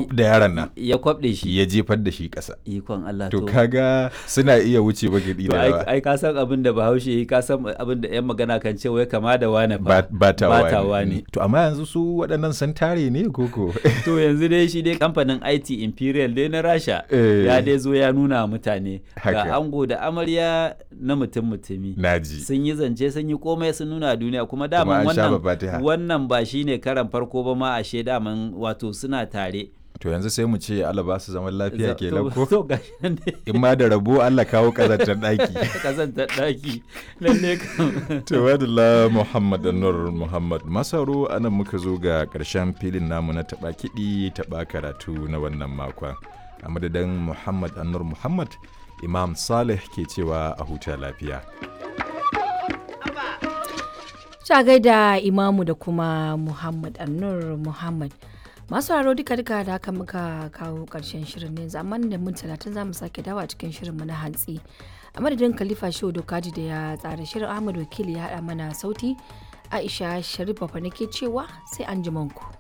zub da yaron nan ya kwabde shi ya jefar da shi ƙasa ikon Allah to kaga suna iya wuce bagidi to da ai yawa ai ka san abin da Bahaushe yi ka san abin da yan magana kan ce wai kama da wane ba fa batawa batawa ne ne to amma yanzu su waɗannan sun tare ne koko to yanzu dai shi dai kamfanin IT Imperial dai na Rasha Eh. ya dai zo ya nuna wa mutane Haka. ga ango da amarya na mutum mutumi naji sun yi zance sun yi komai sun nuna a duniya kuma Kuma daman an sha wannan babatiha. wannan ba shine karan farko ba ma ashe daman wato suna tare to yanzu sai mu ce Allah ba su zaman lafiya Za- ke to- ko to gashi nan dai in ma da rabo Allah kawo kazantar ɗaki kazantar daki lalle kam Tawadala Muhammad Anwar Muhammad Masaro anan muka zo ga ƙarshen filin namu na taɓa kiɗi taɓa karatu na wannan makon. A madadin Muhammad Anwar Muhammad, Imam Saleh ke cewa a huta lafiya. Ta gaida Imamu da kuma Muhammad Annur Muhammad. Masu haro duka duka da haka muka kawo ƙarshen shirin ne amma da mun talatin za mu sake dawa cikin shirinmu na hantsi. A madadin Khalifa Shehu Dokaji da ya tsara shirin Ahmad Wakili ya haɗa mana sauti. Aisha Sharif Bafa nake cewa sai an ku.